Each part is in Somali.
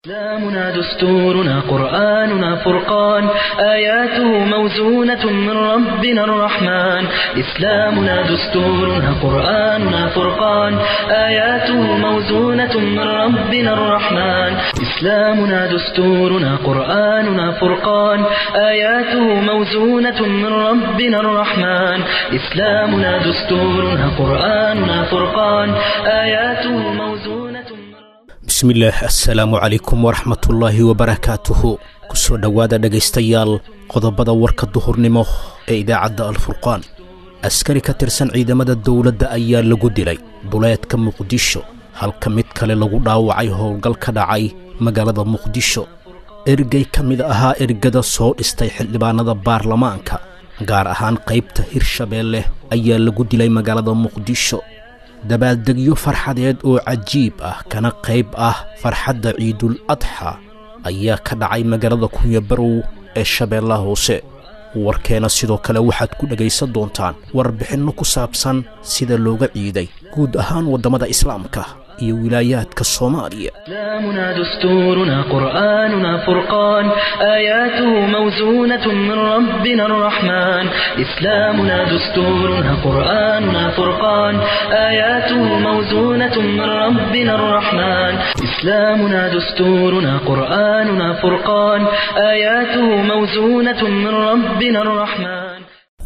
إسلامنا دستورنا قرآننا فرقان آياته موزونة من ربنا الرحمن إسلامنا دستورنا قرآننا فرقان آياته موزونة من ربنا الرحمن إسلامنا دستورنا قرآننا فرقان آياته موزونة من ربنا الرحمن إسلامنا دستورنا قرآننا فرقان آياته موزونة من bismillaah assalaamu calaykum waraxmatullaahi wabarakaatuhu kusoo dhowaada dhegaystayaal qodobada warka duhurnimo ee idaacadda alfurqaan askari ka tirsan ciidamada dowladda ayaa lagu dilay duleedka muqdisho halka mid kale lagu dhaawacay howlgal ka dhacay magaalada muqdisho ergey ka mid ahaa ergada soo dhistay xildhibaanada baarlamaanka gaar ahaan qaybta hirshabeelle ayaa lagu dilay magaalada muqdisho dabaaldegyo farxadeed oo cajiib ah kana qayb ah farxadda ciidul adxa ayaa ka dhacay magaalada kunyabarow ee shabeellaha hoose warkeena sidoo kale waxaad ku dhegaysan doontaan warbixinno ku saabsan sida looga ciiday guud ahaan waddamada islaamka iyo wilaayaadka soomaaliya إسلامنا دستورنا قرآننا فرقان آياته موزونة من ربنا الرحمن إسلامنا دستورنا قرآننا فرقان آياته موزونة من ربنا الرحمن إسلامنا دستورنا قرآننا فرقان آياته موزونة من ربنا الرحمن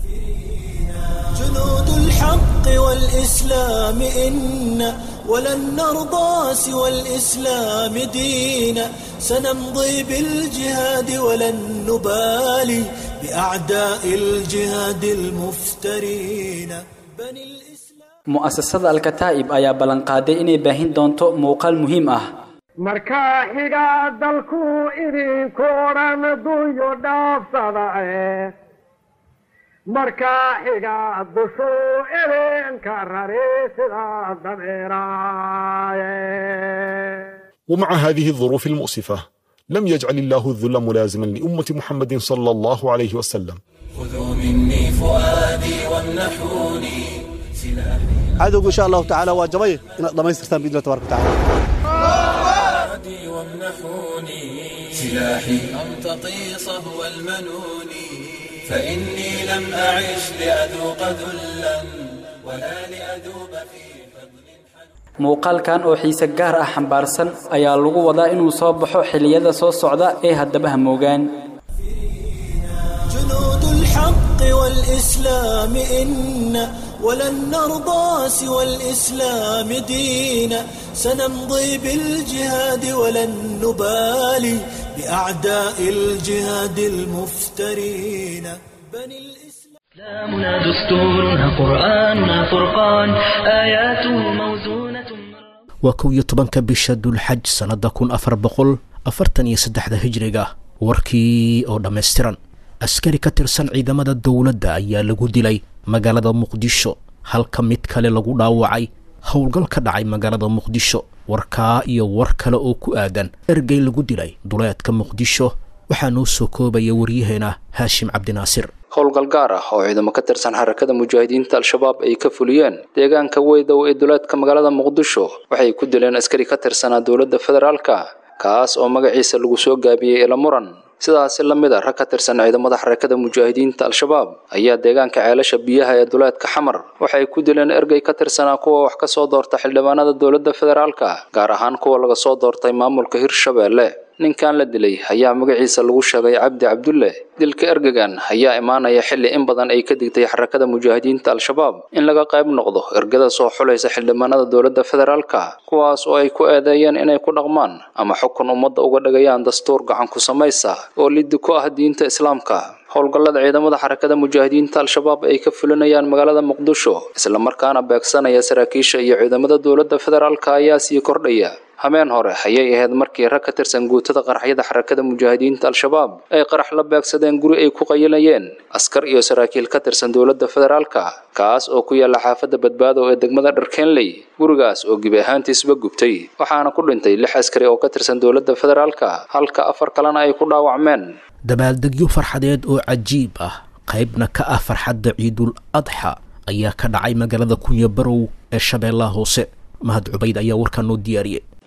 جنود الحق والإسلام إنا ولن نرضى سوى الإسلام دينا سنمضي بالجهاد ولن نبالي بأعداء الجهاد المفترين بني الإسلام mu'asasada alkataa'ib ayaa ballanqaaday inay baahin doonto muuqaal muhiim ah markaa xiga dalku idinku odhan dunyo dhaafsadae markaa xiga dushuu idinka rari sida dabeeraaye ومع هذه الظروف المؤسفة لم يجعل الله الذل ملازما لأمة محمد صلى الله عليه وسلم خذوا مني فؤادي وامنحوني سلاحي cadowga insha allahu tacaala waa jabay inaad dhammaystirtaan biidni tabaraka watacaala وامنحوني سلاحي أمتطي صهو المنون فإني لم أعش لأذوق ذلا ولا لأذوب في فضل muuqaalkan oo xiise gaar ah xambaarsan ayaa lagu wadaa inuu soo baxo xilliyada soo socda ee haddaba hamoogaan جنود الحق والإسلام إنا ولن نرضى سوى الإسلام دينا سنمضي بالجهاد ولن نبالي بأعداء الجهاد المفترين بني الإسلام إسلامنا دستورنا قرآننا فرقان آياته موزونة من waa kow iyo tobanka bisha dulxaj sannadda kun afar boqol afartan iyo saddexda hijriga warkii oo dhammaystiran askari ka tirsan ciidamada dowladda ayaa lagu dilay magaalada muqdisho halka mid kale lagu dhaawacay howlgal ka dhacay magaalada muqdisho warkaa iyo war kale oo ku aadan ergey lagu dilay duleedka muqdisho waxaa noo soo koobaya waryaheena haashim cabdinaasir howlgal gaar ah oo ciidamo ka tirsan xarakada mujaahidiinta al-shabaab ay ka fuliyeen deegaanka weydow ee duleedka magaalada muqdisho waxay ku dileen askari ka tirsanaa dowladda federaalka kaas oo magaciisa lagu soo gaabiyey ila muran sidaasi la mid a rag ka tirsan ciidamada xarakada mujaahidiinta al-shabaab ayaa deegaanka ceelasha biyaha ee duleedka xamar waxay ku dileen ergey ka tirsanaa kuwa wax ka soo doorta xildhibaanada dowladda federaalka gaar ahaan kuwa laga soo doortay maamulka hirshabeelle ninkan la dilay ayaa magaciisa lagu sheegay cabdi cabdulle dilka ergegan ayaa imaanaya xilli in badan ay ka digtay xarakada mujaahidiinta al-shabaab in laga qayb noqdo ergada soo xulaysa xildhibaanada dowladda federaalka kuwaas oo ay ku eedeeyeen inay ku dhaqmaan ama xukun ummadda uga dhigayaan dastuur gacan ku samaysa oo liddi ku ah diinta islaamka howlgallada ciidamada xarakada mujaahidiinta al-shabaab ay ka fulinayaan magaalada muqdisho islamarkaana beegsanaya saraakiisha iyo ciidamada dowladda federaalka ayaa sii kordhaya habeen hore ayay ahayd markii rag ka tirsan guutada qaraxyada xarakada mujaahidiinta al-shabaab ay qarax la beegsadeen guri ay ku qayilayeen askar iyo saraakiil ka tirsan dowladda federaalka kaas oo ku yaala xaafadda badbaado ee degmada dharkenley gurigaas oo gebi ahaantiisba gubtay waxaana ku dhintay lix askari oo ka tirsan dowladda federaalka halka afar kalena ay ku dhaawacmeen dabaaldegyo farxadeed oo cajiib ah qaybna ka ah farxadda ciidul adxa ayaa ka dhacay magaalada kunyabarow ee shabeellaha hoose mahad cubayd ayaa warkaa noo diyaariyey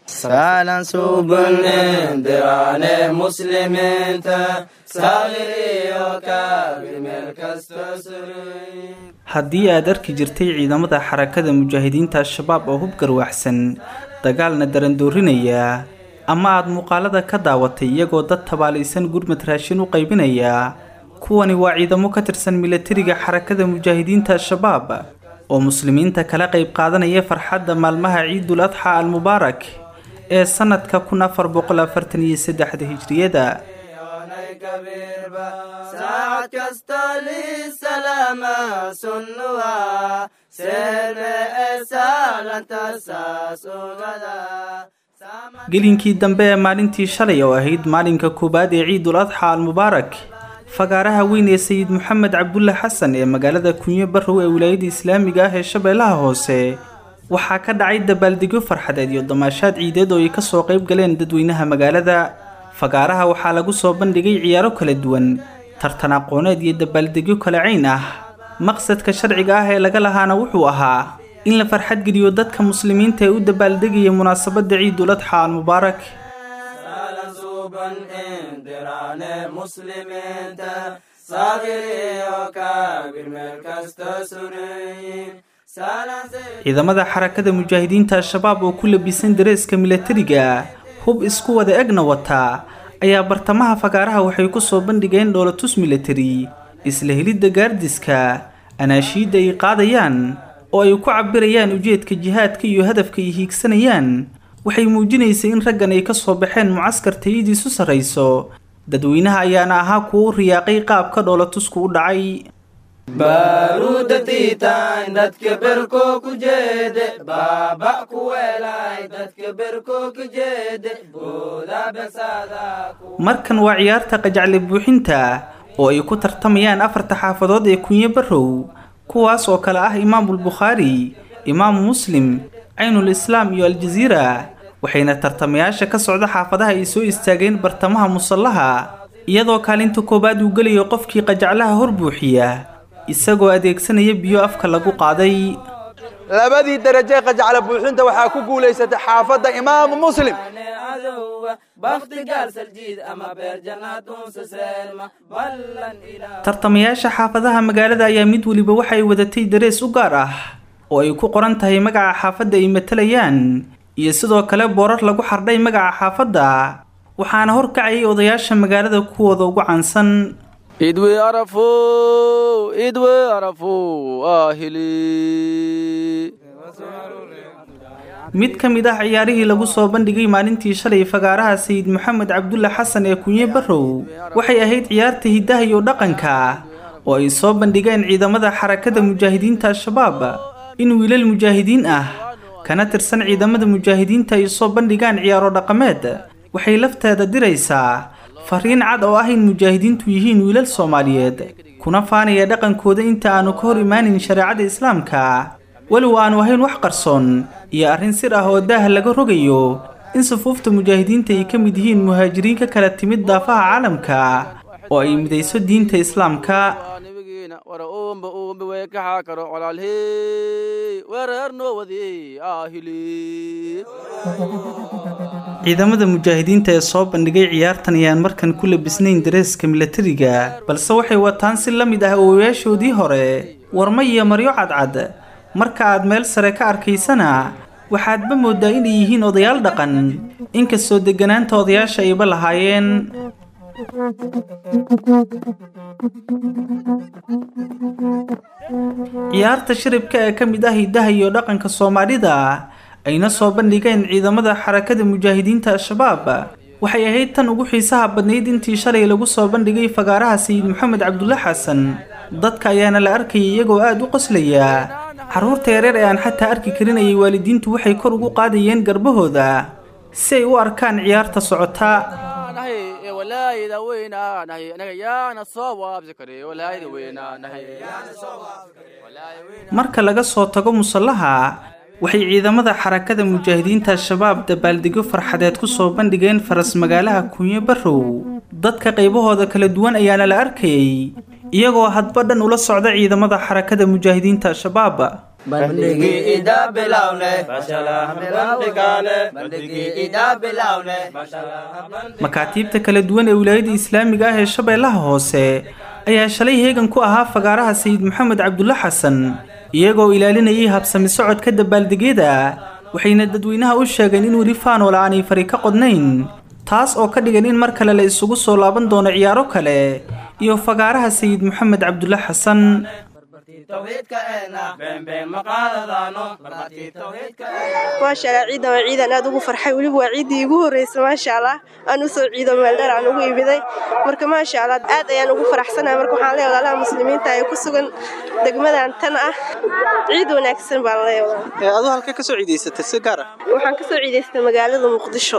saalan suuban indiraane muslimiinta saaqir iyo kaabir meel kasta suray haddii aad arki jirtay ciidamada xarakada mujaahidiinta al-shabaab oo hub garwaxsan dagaalna darandoorinaya ama aad muuqaalada ka daawatay iyagoo dad tabaalaysan gurmad raashin u qaybinaya kuwani waa ciidamo ka tirsan milatariga xarakada mujaahidiinta al-shabaab oo muslimiinta kala qayb qaadanaya farxadda maalmaha ciidul adxa al-mubaarak ee sanadka kun afar boqol afartan iyo saddexda hijriyada saacad kasta lisalaama sunnuha seerne ee saalanta saas ogada gelinkii dambe ee maalintii shalay oo ahayd maalinka koowaad ee ciidul adxa al-mubaarak fagaaraha weyn ee sayid moxamed cabdulle xasan ee magaalada kunyo barrow ee wilaayada islaamiga ah ee shabeellaha hoose waxaa ka dhacay dabaaldegyo farxadeed iyo damaashaad ciideed oo ay ka soo qayb galeen dadweynaha magaalada fagaaraha waxaa lagu soo bandhigay ciyaaro kala duwan tartan aqooneed iyo dabaaldegyo kala cayn ah maqsadka sharciga ah ee laga lahaana wuxuu ahaa in la farxadgeliyo dadka muslimiinta ee u dabaaldegaya munaasabadda ciidul adxa al-mubaarak ciidamada xarakada mujaahidiinta al-shabaab oo ku labisan dareeska milatariga hub isku wada egna wataa ayaa bartamaha fagaaraha waxay ku soo bandhigeen dhoolatus milatari isla helidda gaardiska anaashiidda ay qaadayaan oo ay ku cabirayaan ujeedka jihaadka iyo hadafka ay hiigsanayaan waxay muujinaysay in raggan ay ka soo baxeen mucaskar tayadiisu sarrayso dadweynaha ayaana ahaa kuwa u riyaaqay qaabka dhoolatusku u dhacay baaruuda tiitaan dadka berko ku jeede baaba ku weelay dadka berko ku jeede booda besaada markan waa ciyaarta qajacle buuxinta oo ay ku tartamayaan afarta xaafadood ee kunyo barrow kuwaas oo kale ah imaamulbukhaari imaamu muslim caynul islaam iyo aljaziira waxayna tartamayaasha ka socda xaafadaha ay soo istaageen bartamaha musallaha iyadoo kaalinta koowaad uu gelayo qofkii qajaclaha hor buuxiya isagoo adeegsanaya biyo afka lagu qaaday labadii daraje qajacla buuxinta waxaa ku guulaysatay xaafadda imaamu muslim tartamayaasha xaafadaha magaalada ayaa mid weliba waxay wadatay darees u gaar ah oo ay ku qoran tahay magaca xaafadda ay matalayaan iyo sidoo kale boorar lagu xardhay magaca xaafadda waxaana horkacayay odayaasha magaalada kuwooda ugu caansan idwe arafo idwe arafo ahili mid ka mid ah ciyaarihii lagu soo bandhigay maalintii shalay fagaaraha sayid moxamed cabdulle xasan ee kunye barrow waxay ahayd ciyaarta hiddaha iyo dhaqanka oo ay soo bandhigeen ciidamada xarakada mujaahidiinta al-shabaab in wiilal mujaahidiin ah kana tirsan ciidamada mujaahidiinta ay soo bandhigaan ciyaaro dhaqameed waxay lafteeda diraysaa fariin cad oo ah in mujaahidiintu yihiin wiilal soomaaliyeed kuna faanaya dhaqankooda inta aanu ka hor imaanin shareecada islaamka walow aanu ahayn wax qarsoon iyo arrin sir ah oo daah laga rogayo in sufuufta mujaahidiinta ay ka mid yihiin muhaajiriin ka kala timid daafaha caalamka oo ay midayso diinta islaamka wara uumba uumba way kaxaa karo colaalhey weerarnoo wadi ahili ciidamada mujaahidiinta ee soo bandhigay ciyaartan ayaan markan ku labisnayn dareeska milatariga balse waxay wataan si la mid ah oowayaashoodii hore warma iyo maryo cadcad marka aad meel sare ka arkaysana waxaadba moodaa inay yihiin odayaal dhaqan inkastoo degganaanta odayaasha ayba lahaayeen ciyaarta shiribka ee ka mid ah hiddaha iyo dhaqanka soomaalida ayna soo bandhigeen ciidamada xarakada mujaahidiinta al-shabaab waxay ahayd tan ugu xiisaha badnayd intii shalay lagu soo bandhigay fagaaraha sayid moxamed cabdulle xasan dadka ayaana la arkayay iyagoo aada u qoslaya carruurta yareer ee aan xataa arki karin ayay waalidiintu waxay kor ugu qaadayeen garbahooda si ay u arkaan ciyaarta socota walaayada weynaanahay anaga yaana soo waabsi kare walaayada weynaanahay marka laga soo tago musallaha waxay ciidamada xarakada mujaahidiinta al-shabaab dabaaldegyo farxadeed ku soo bandhigeen faras magaalaha kunyo barrow dadka qaybahooda kala duwan ayaana la arkayay iyagoo hadba dhan ula socda ciidamada xarakada mujaahidiinta al-shabaab bandhigi ida bilawne bandhigaane bandhigi ida bilawne makaatiibta kala duwan ee wilaayada islaamiga ah ee shabeellaha hoose ayaa shalay heegan ku ahaa fagaaraha sayid maxamed cabdulle xasan iyagoo ilaalinayay habsami socodka dabaaldegyada waxayna dadweynaha u sheegeen in weli faanola aanay fari ka qodnayn taas oo ka dhigan in mar kale la isugu soo laaban doono ciyaaro kale iyo fagaaraha sayid maxamed cabdulle xasan maasha allah ciidan waa ciidan aad ugu farxay weliba waa ciiddii igu horreysay maasha allah aan u soo ciido meeldheer aan ugu imiday marka maasha allah aad ayaan ugu faraxsanahay marka waxaan leeyahay walaalaha muslimiinta ee ku sugan degmadan tan ah ciid wanaagsan baan leeyahay aduu halkee ka soo ciidaysatay si gaar ah waxaan ka soo ciidaystay magaalada muqdisho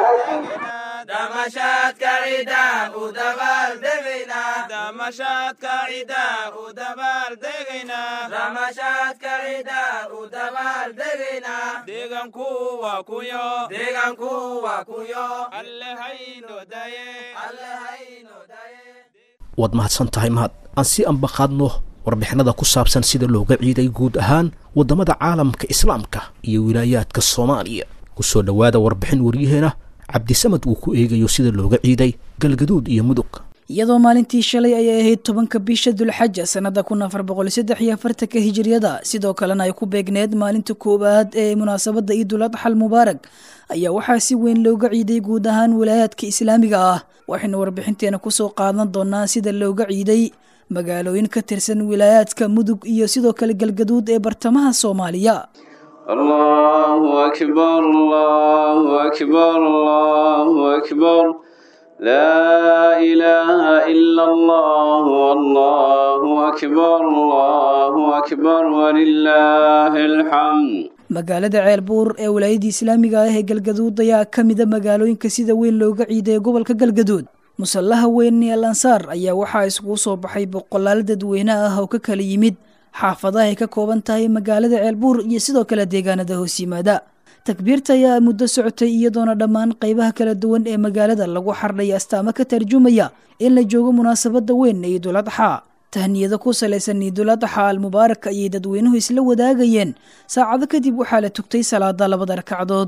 damashaadka ciida u dabaaldegaynaa damashaadka ciida u dabaaldegaynaa damashaadka ciida u dabaaldegaynaa deeganku waa kuyo deeganku waa kuyo alle hayno daye alle hayno daye waad mahadsan tahay mahad aan si ambaqaadno warbixinada ku saabsan sida looga ciiday guud ahaan waddamada caalamka islaamka iyo wilaayaadka soomaaliya ku soo dhowaada warbixin waryaheena cabdisamad uu ku eegayo sida looga ciiday galgaduud iyo mudug iyadoo maalintii shalay ayay ahayd tobanka bisha dulxaja sannada kun afar boqol saddex iyo afartanka hijiriyada sidoo kalena ay ku beegneed maalinta koowaad ee munaasabadda ciidul adxal mubaarak ayaa waxaa si weyn looga ciiday guud ahaan wilaayaadka islaamiga ah waxaynu warbixinteena kusoo qaadan doonaa sida looga ciiday magaalooyin ka tirsan wilaayaadka mudug iyo sidoo kale galgaduud ee bartamaha soomaaliya الله أكبر الله أكبر الله أكبر لا إله إلا الله والله أكبر الله أكبر ولله الحمد magaalada ceelbuur ee wilaayadii islaamiga ah ee galgaduud ayaa ka mida magaalooyinka sida weyn looga ciiday gobolka galgaduud musallaha weyn ee lansaar ayaa waxaa iskugu soo baxay boqolaal dadweyne ah oo ka kala yimid xaafadaha ay ka kooban tahay magaalada ceelbuur iyo sidoo kale deegaanada hoos yimaada takbiirta ayaa muddo socotay iyadoona dhammaan qaybaha kala duwan ee magaalada lagu xardhay astaamo ka tarjumaya in la joogo munaasabada weyn ee ciidul adxa tahniyado ku salaysan ciidul adxa almubaarak ayay dadweynuhu isla wadaagayeen saacado kadib waxaa la tugtay salaada labada ragcadood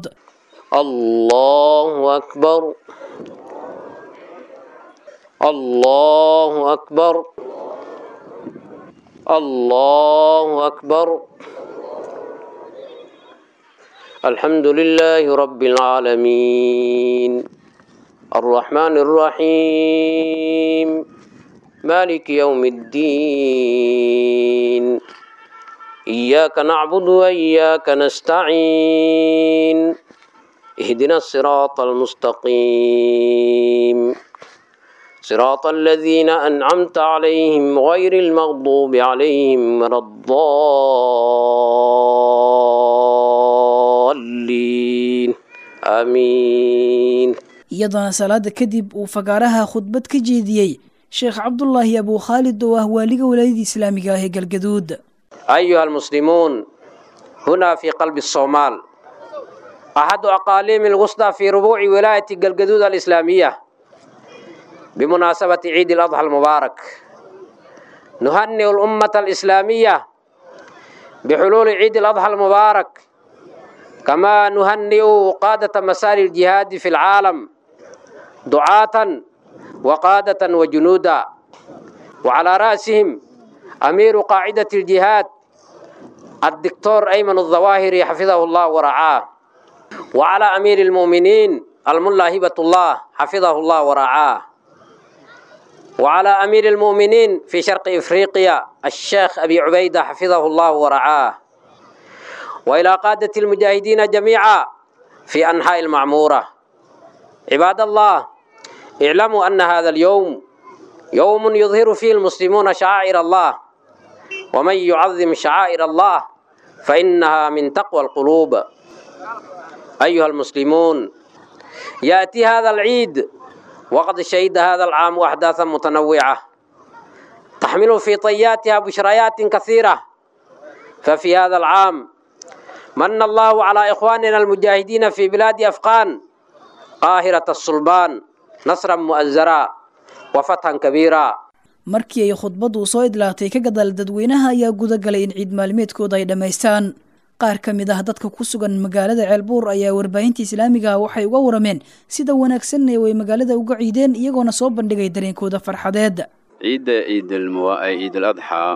الله أكبر الله أكبر الله أكبر الحمد لله رب العالمين الرحمن الرحيم مالك يوم الدين إياك نعبد وإياك نستعين اهدنا الصراط المستقيم صراط الذين أنعمت عليهم غير المغضوب عليهم ولا الضالين آمين iyadoona salaada kadib uu fagaaraha khudbad ka jeediyey sheekh cabdulaahi abuu khaalid oo ah waaliga walaayadii islaamiga ah ee galgaduud أيها المسلمون هنا في قلب الصومال أحد أقاليم الوسطى في ربوع ولاية قلقدود الإسلامية بمناسبة عيد الأضحى المبارك نهنئ الأمة الإسلامية بحلول عيد الأضحى المبارك كما نهنئ قادة مسار الجهاد في العالم دعاة وقادة وجنودا وعلى رأسهم أمير قاعدة الجهاد الدكتور أيمن الظواهري حفظه الله ورعاه وعلى أمير المؤمنين الملا هبة الله حفظه الله ورعاه وعلى أمير المؤمنين في شرق إفريقيا الشيخ أبي عبيدة حفظه الله ورعاه وإلى قادة المجاهدين جميعا في أنحاء المعمورة عباد الله اعلموا أن هذا اليوم يوم يظهر فيه المسلمون شعائر الله ومن يعظم شعائر الله فإنها من تقوى القلوب أيها المسلمون يأتي هذا العيد وقد شهد هذا العام أحداثا متنوعة تحمل في طياتها بشريات كثيرة ففي هذا العام من الله على إخواننا المجاهدين في بلاد أفغان قاهرة الصلبان نصرا مؤزرا وفتحا كبيرا markii ay khudbaddu soo idlaatay ka gadaal dadweynaha ayaa gudagalay in ciid maalmeedkooda ay dhammaystaan qaar ka mid ah dadka ku sugan magaalada ceelbuur ayaa warbaahinta islaamiga waxay uga warameen sida wanaagsan ee way magaalada uga ciideen iyagoona soo bandhigay dareenkooda farxadeed ciidda ciidal adxaa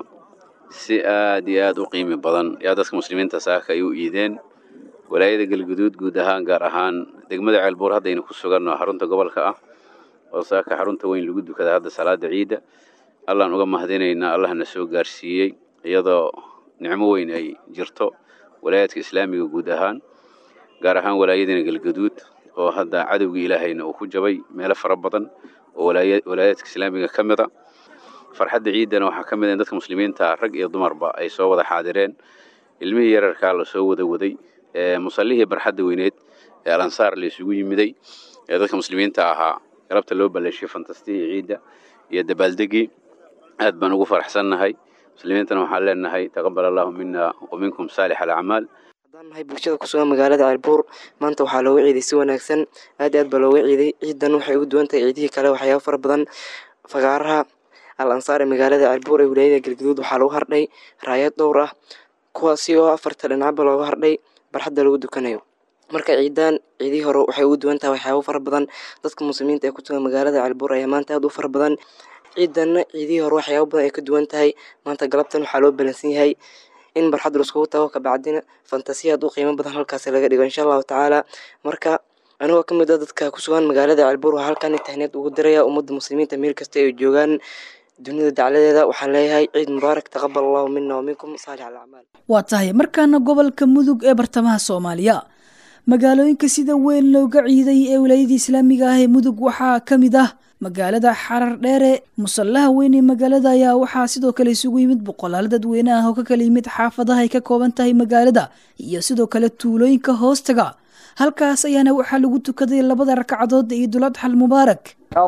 si aad iyo aad u qiimi badan yaa dadka muslimiinta saaka ay u iideen walaayada galguduud guud ahaan gaar ahaan degmada ceelbuur haddaynu ku suganno xarunta gobolka ah oo saaka xarunta weyn lagu dukada hadda salaada ciidda allaan uga mahadinaynaa allahna soo gaarsiiyey iyadoo nicmo weyn ay jirto walaayaadka islaamiga guud ahaan gaar ahaan walaayadina galgaduud oo hadda cadowgii ilaahayna uu ku jabay meelo fara badan oo walaayaadka islaamiga ka mid a farxadda ciiddana waxaa ka mid a in dadka muslimiinta rag iyo dumarba ay soo wada xaadireen ilmihii yararkaa la soo wada waday musallihii barxadda weyneed ee alansaar la isugu yimiday ee dadka muslimiinta ahaa galabta loo balleeshay fantastihii ciidda iyo dabaaldegii aad baan ugu faraxsannahay muslimiintana waxaan leenahay taqabal allahu mina wa minkum saalix alacmaal haddaan nahay bulshada ku sugan magaalada ceelbuur maanta waxaa looga ciiday si wanaagsan aad iyo aad baa looga ciiday ciidan waxay ugu duwan tahay ciidihii kale waxyaaba fara badan fagaaraha al ansaar ee magaalada ceelbuur ee wilaayada galgaduud waxaa lagu hardhay raayad dhowr ah kuwaasi oo afarta dhinacba looga hardhay barxadda lagu dukanayo marka ciidaan ciidihii hore waxay ugu duwan tahay waxyaabo fara badan dadka muslimiinta ee ku sugan magaalada ceelbuur ayaa maanta aad u fara badan ciidanna ciidihii hore waxyaabo badan ay ka duwan tahay maanta galabtan waxaa loo balansan yahay in barxad laiskugu tago kabacdina fantasiya aad u qiimo badan halkaasi laga dhigo insha allahu tacaala marka anigoo ka mid a dadka ku sugan magaalada ceelbuur waxaa halkan tahneed ugu diraya ummadda muslimiinta meel kasta ay joogaan dunida dacladeeda waxaan leeyahay ciid mubaarak taqabal allahu mina wa minkum saalix alacmaal waa tahay markaana gobolka mudug ee bartamaha soomaaliya magaalooyinka sida weyn looga ciiday ee wilaayada islaamiga ah ee mudug waxaa ka mid ah magaalada xarar dheere musallaha weyn ee magaalada ayaa waxaa sidoo kale isugu yimid boqolaal dadweyne ah oo ka kala yimid xaafadaha ay ka kooban tahay magaalada iyo sidoo kale tuulooyinka hoostaga halkaas ayaana waxaa lagu tukaday labada ragcadood ee ciidul adxal mubaarak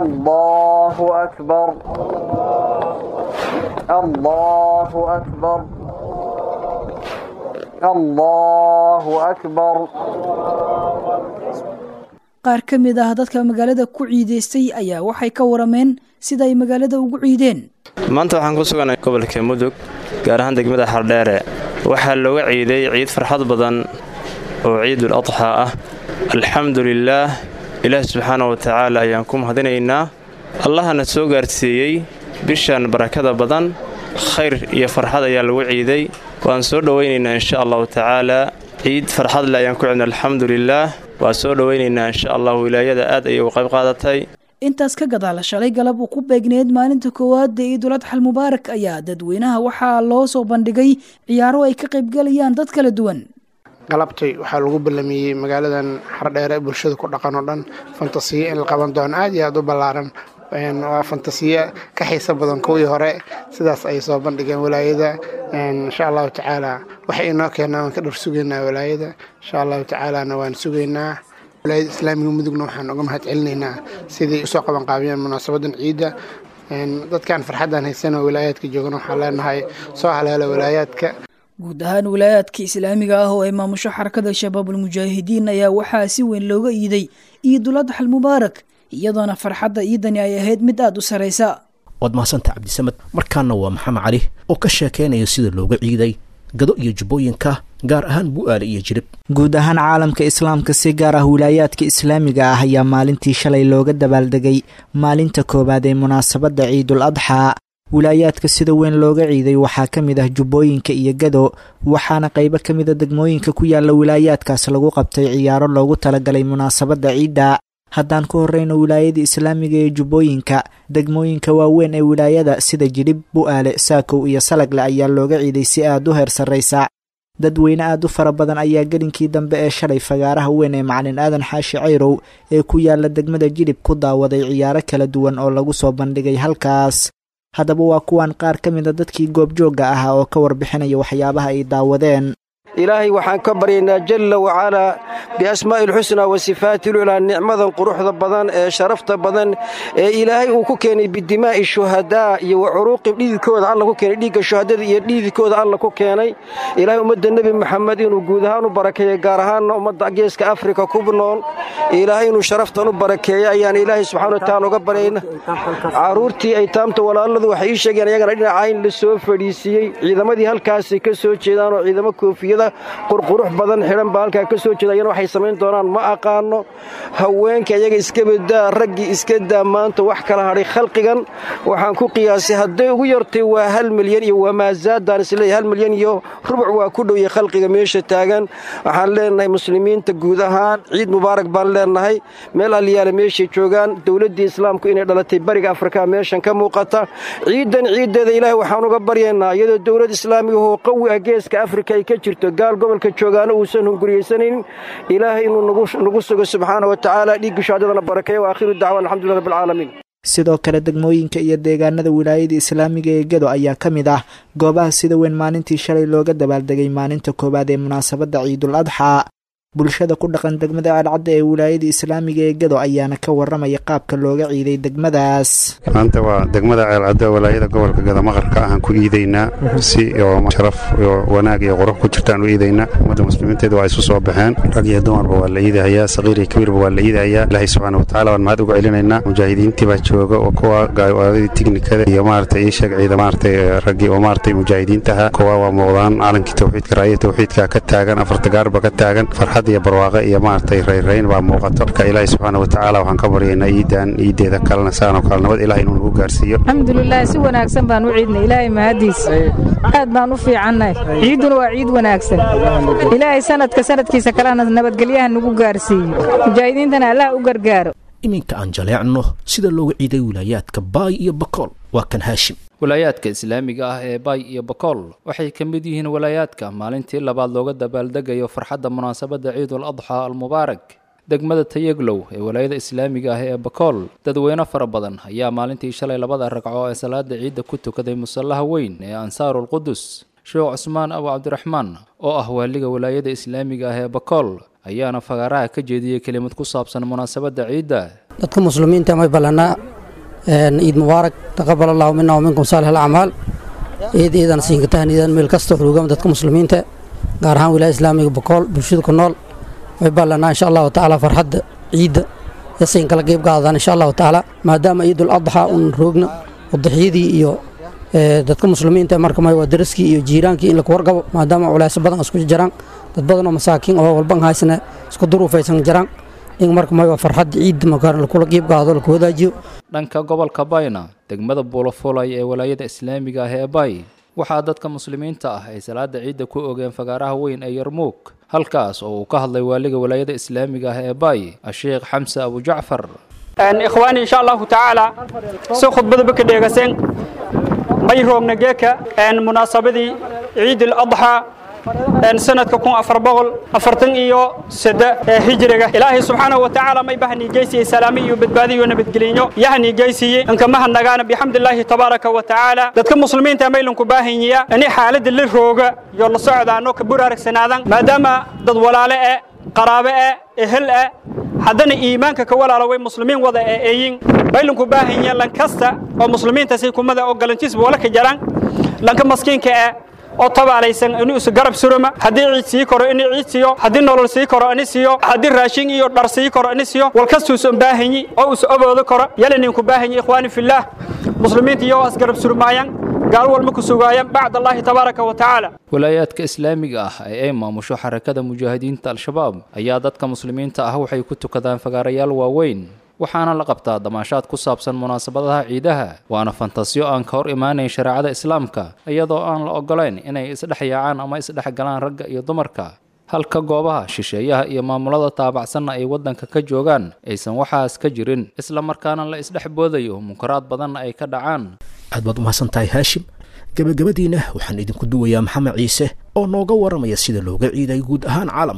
allahu akbar allahu akbar allahu akbar qaar ka mid ah dadka magaalada ku ciidaystay ayaa waxay ka warameen sida ay magaalada ugu ciideen maanta waxaan ku suganay gobolka mudug gaar ahaan degmada xardheere waxaa looga ciiday ciid farxad badan oo ciidul adxaa ah alxamdu lilaah ilaah subxaana wa tacaala ayaan ku mahadinaynaa allahana soo gaarsiiyey bishan barakada badan khayr iyo farxad ayaa lagu ciiday waan soo dhowaynaynaa insha allahu tacaalaa ciid farxad le ayaan ku cidna alxamdu lilaah waa soo dhowaynaynaa insha allah wilaayada aad ayay uga qayb qaadatay intaas ka gadaala shalay galab uu ku beegneed maalinta koowaad ee ciidul adxal mubaarak ayaa dadweynaha waxaa loo soo bandhigay ciyaaro ay ka qaybgalayaan dad kala duwan galabtay waxaa lagu ballamiyey magaaladan xardheere bulshada ku dhaqan oo dhan fantasiyo in la qaban doono aad iyo aad u ballaaran waa fantasiyo ka xiiso badan kuwii hore sidaas ay soo bandhigeen walaayada insha allahu tacaala waxay inoo keenaa waan ka dhor sugaynaa walaayada insha allahu tacaalana waan sugaynaa walaayada islaamiga mudugna waxaan uga mahad celinaynaa sidai usoo qabanqaabiyeen munaasabadan ciidda dadkan farxaddan haysan oo walaayaadka joogan waxaan leenahay soo haleela walaayaadka guud ahaan walaayaadka islaamiga ah oo ay maamusho xarakada shabaabul mujaahidiin ayaa waxaa si weyn looga iiday ciidul adxal mubaarak iyadoona farxadda ciidani ay ahayd mid aada u saraysa waad mahadsantaha cabdisamed markaana waa maxamed cali oo ka sheekeynaya sida looga ciiday gado iyo jubbooyinka gaar ahaan bu'aale iyo jirib guud ahaan caalamka islaamka si gaar ah wilaayaadka islaamiga ah ayaa maalintii shalay looga dabaaldegay maalinta koowaad ee munaasabadda ciidul adxaa wilaayaadka sida weyn looga ciiday waxaa ka mid ah jubbooyinka iyo gado waxaana qaybo ka mida degmooyinka ku yaala wilaayaadkaas lagu qabtay ciyaaro loogu talagalay munaasabadda ciidda haddaan ku horreyno wilaayada islaamiga ee jubbooyinka degmooyinka waaweyn ee wilaayada sida jidhib bu'aale saakow iyo salagle ayaa looga ciiday si aad u heer sarraysa dadweyne aad u fara badan ayaa gelinkii dambe ee shalay fagaaraha weyn ee macalin aadan xaashi cayrow ee ku yaala degmada jidhib ku daawaday ciyaaro kala duwan oo lagu soo bandhigay halkaas haddaba waa kuwan qaar ka mida dadkii goobjoogga ahaa oo ka warbixinaya waxyaabaha ay daawadeen ilaahay waxaan ka baryaynaa jalla wacalaa biasmaa'i alxusnaa wa sifaati lulaa nicmadan quruxda badan ee sharafta badan ee ilaahay uu ku keenay bidimaa'i shuhadaa iyo wa curuuqi dhididkooda alla ku keenay dhiigga shuhadada iyo dhididkooda alla ku keenay ilaahay ummadda nebi maxamed inuu guud ahaan u barakeeyo gaar ahaanna ummadda geeska afrika ku nool ilaahay inuu sharaftan u barakeeyo ayaan ilaahay subxana watacaala uga baryayna carruurtii aytaamta walaaladu waxay ii sheegeen ayagana dhinaca in la soo fadhiisiiyey ciidamadii halkaasay ka soo jeedaan oo ciidamo koofiyada qurqurux badan xidhan baa halkaa ka soo jeeda ayana waxay samayn doonaan ma aqaano haweenka iyaga iska badaa raggii iska daa maanta wax kala hadhay khalqigan waxaan ku qiyaasay hadday ugu yartay waa hal milyan iyo wamaazaadaan isleeyahay hal milyan iyo rubuc waa ku dhowya khalqiga meesha taagan waxaan leenahay muslimiinta guud ahaan ciid mubaarak baan leenahay meel alyaale meeshay joogaan dowladdii islaamku inay dhalatay bariga afrika meeshan ka muuqata ciidan ciiddeeda ilaahay waxaan uga baryaynaa iyadoo dowlad islaamiga oo qawi ah geeska afrika ay ka jirto gaal gobolka joogaana uusan hunguriyaysanin ilaahay inuu nagu sugo subxaana wa tacaala dhiigga shahaadadana barakeeya wa aakhiru dacwan alxamdulilah rabbilcaalamiin sidoo kale degmooyinka iyo deegaanada wilaayada islaamiga ee gedo ayaa ka mid ah goobaha sida weyn maalintii shalay looga dabaaldegay maalinta koowaad ee munaasabadda ciidul adxaa bulshada ku dhaqan degmada ceelcadda ee wilaayada islaamiga ee gedo ayaana ka waramaya qaabka looga ciiday degmadaas maanta waa degmada ceelcadda walaayada gobolka gada maqarka ahaan ku iidaynaa si oo sharaf iyo wanaag iyo qurux ku jirtaan u iidaynaa ummadda muslimiinteeda waa isu soo baxeen rag iyo dumarba waa la iidahayaa saqiir iyo kabiirba waa la iidahayaa ilaahay subxaana watacaala waan mahad uga celinaynaa mujaahidiintii baa jooga oo kuwa gaaladii tiknikada iyo maaragtay ii sheeg ciida maaragtay raggii oo maaragtay mujaahidiintaha kuwa waa muuqdaan calankii tawxiidka raaya tawxiidka ka taagan afarta gaarba ka taagan farxad iyo barwaaqe iyo maaragtay rayrayn baa muuqato marka ilaahay subxaana watacaala waxaan ka baryaynaa iidan iideeda kalena saanoo kale nabad ilaah inuu nagu gaarsiiyo alxamdulilah si wanaagsan baan u ciidnay ilaahay mahadiis aad baan u fiicannahay ciidduna waa ciid wanaagsan ilaahay sanadka sanadkiisa kalena nabadgelyaha nagu gaarsiiyo mujaahidiintana allah u gargaaro iminka aan jaleecno sida looga ciiday wilaayaadka baay iyo bakool waa kan haashim walaayaadka islaamiga ah ee baay iyo bakool waxay ka mid yihiin walaayaadka maalintii labaad looga dabaaldegayo farxadda munaasabadda ciidul adxaa almubaarak degmada tayeglow ee walaayada islaamiga ah ee bakool dadweyne fara badan ayaa maalintii shalay labada ragco ee salaada ciidda ku tukaday musallaha weyn ee ansaarul qudus sheekh cusmaan abu cabdiraxmaan oo ah waaliga walaayada islaamiga ah ee bakool ayaana fagaaraha ka jeediyey kelimad ku saabsan munaasabadda ciidda dadka muslimiinta may ballanaa ciid mubaarak taqabal allahu mina waminkum saalix alacmaal ciid ciidan siinkatahan ciidan meel kasta xurugama dadka muslimiinta gaar ahaan wilaaya islaamiga bakool bulshada ku nool way ballanaa insha allahu tacaala farxadda ciidda iyo siin kala qeyb qaadaan insha allahu tacaala maadaama ciidul adxa un roogna wadaxyadii iyo dadka muslimiinta marka may waa daraskii iyo jiiraankii in laku wargabo maadaama culaysyo badan isku jiraan dad badan oo masaakiin oo walban haysana isku duruufaysan jiraan in marka may waa farxadda ciidda markaa lakula qeyb qaado laku wadaajiyo dhanka gobolka bayna degmada buulafulay ee walaayada islaamiga ah ee bay waxaa dadka muslimiinta ah ay salaada ciidda ku ogeen fagaaraha weyn ee yarmuug halkaas oo uu ka hadlay waaliga walaayada islaamiga ah ee bay asheekh xamse abu jacfar ikhwaani insha allahu tacaala si khudbadaba ka dheegaseen may roogna geeka munaasabadii ciid aladxaa sanadka kun afar boqol afartan iyo sade ee hijriga ilaahay subxaanahu watacaala may bahanii geysiyey salaami iyo badbaadi iyo nabadgelinyo yahanii geysiyey inkamaha nagaana bixamdillaahi tabaaraka wa tacaala dadka muslimiinta maylanku baahanyiya ini xaaladda la rooga iyo la socdaano ka buraaragsanaadaan maadaama dad walaale eh qaraabe eh ehel eh haddana iimaanka ka walaala way muslimiin wada ee eeyin baylanku baahanyiya lankasta oo muslimiintaasi kumada oo galantiisba wala ka jaraan lanka maskiinka eh oo tabaalaysan inuu isu garab suruma haddii ciid sii koro inuu ciid siiyo haddii nolol sii koro ini siiyo haddii raashin iyo dhar sii koro ini siiyo walkastuusan baahanyi oo isu oboodo koro yalaninku baahanyi ikhwaani fillaah muslimiinta iyagoo isgarab surmaayaan gaal walma ku sugaayaan bacd allaahi tabaaraka wa tacaala walaayaadka islaamiga ah ee ay maamusho xarakada mujaahidiinta al-shabaab ayaa dadka muslimiinta ah waxay ku tukadaan fagaarayaal waaweyn waxaana la qabtaa damaashaad ku saabsan munaasabadaha ciidaha waana fantasiyo aan ka hor imaanayn shareecada islaamka iyadoo aan la ogolayn inay isdhex yaacaan ama isdhex galaan ragga iyo dumarka halka goobaha shisheeyaha iyo maamulada taabacsanna ay waddanka ka joogaan aysan waxaas ka jirin isla markaana la isdhex boodayo munkaraad badanna ay ka dhacaan aad baad umahadsan tahay haashim gebagabadiina waxaan idinku duwayaa maxamed ciise oo nooga waramaya sida looga ciiday guud ahaan caalamka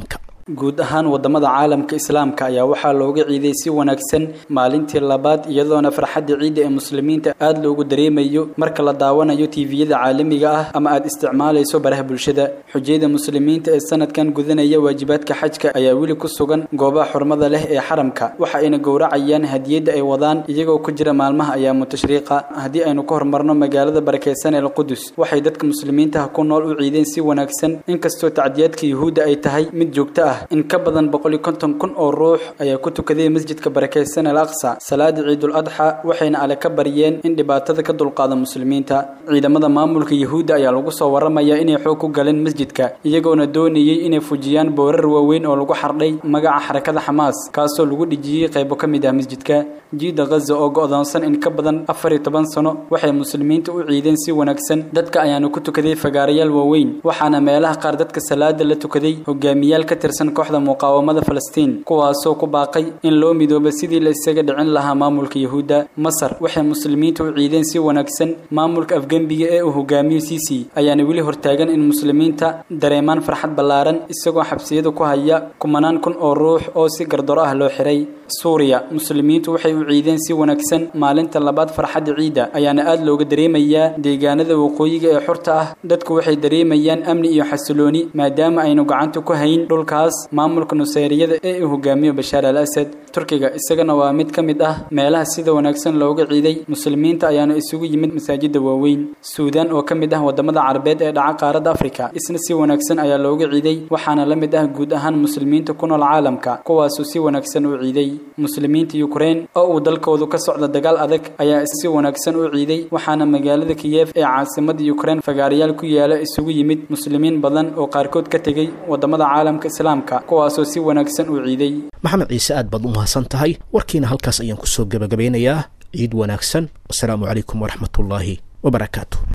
guud ahaan wadamada caalamka islaamka ayaa waxaa looga ciiday si wanaagsan maalintii labaad iyadoona farxadda ciidda ee muslimiinta aad loogu dareemayo marka la daawanayo tiiviyada caalamiga ah ama aad isticmaalayso baraha bulshada xujayada muslimiinta ee sanadkan gudanaya waajibaadka xajka ayaa weli ku sugan goobaha xurmada leh ee xaramka waxa ayna gowracayaan hadiyadda ay wadaan iyagoo ku jira maalmaha ayaamu tashriiqa haddii aynu ka hormarno magaalada barakeysan ee alqudus waxay dadka muslimiintaha ku nool u ciideen si wanaagsan inkastoo tacdiyaadka yuhuudda ay tahay mid joogto ah in ka badan boqol iyo konton kun oo ruux ayaa ku tukaday masjidka barakeysan al aqsa salaada ciidul adxa waxayna ale ka baryeen in dhibaatada ka dulqaada muslimiinta ciidamada maamulka yuhuudda ayaa lagu soo waramayaa inay xoog ku galeen masjidka iyagoona doonayay inay fujiyaan boorar waaweyn oo lagu xardhay magaca xarakada xamaas kaasoo lagu dhijiyey qaybo ka mid ah masjidka jiida ghaza oo go'doonsan in ka badan afar iyo toban sano waxay muslimiinta u ciideen si wanaagsan dadka ayaana ku tukaday fagaarayaal waaweyn waxaana meelaha qaar dadka salaada la tukaday hogaamiyaal ka tirsan kooxda muqaawamada falastiin kuwaasoo ku baaqay in loo midooba sidii la isaga dhicin lahaa maamulka yuhuudda masar waxay muslimiinta u ciideen si wanaagsan maamulka afgembiga ee uu hogaamiyo sisi ayaana weli hortaagan in muslimiinta dareemaan farxad ballaaran isagoo xabsiyada ku haya kumanaan kun oo ruux oo si gardaro ah loo xiray suuriya muslimiintu waxay u ciideen si wanaagsan maalinta labaad farxadda ciidda ayaana aad looga dareemayaa deegaanada waqooyiga ee xurta ah dadku waxay dareemayaan amni iyo xasilooni maadaama aynu gacanta ku hayn dhulkaas maamulka nuseyriyada ee uu hogaamiyo bashaar al asad turkiga isagana waa mid ka mid ah meelaha sida wanaagsan looga ciiday muslimiinta ayaana isugu yimid masaajida waaweyn suudaan oo ka mid ah wadamada carabeed ee dhaca qaaradda afrika isna si wanaagsan ayaa looga ciiday waxaana la mid ah guud ahaan muslimiinta ku nool caalamka kuwaasuu si wanaagsan u ciiday muslimiinta yukrain oo uu dalkoodu ka socda dagaal adag ayaa si wanaagsan u ciiday waxaana magaalada kiyef ee caasimada yukrain fagaarayaal ku yaala isugu yimid muslimiin badan oo qaarkood ka tegey wadamada caalamka islaamka kuwaasoo si wanaagsan u ciiday maxamed ciise aad baad u mahadsan tahay warkiina halkaas ayaan kusoo gebagabeynayaa ciid wanaagsan wasalaamu calaykum waraxmatullaahi wabarakaatu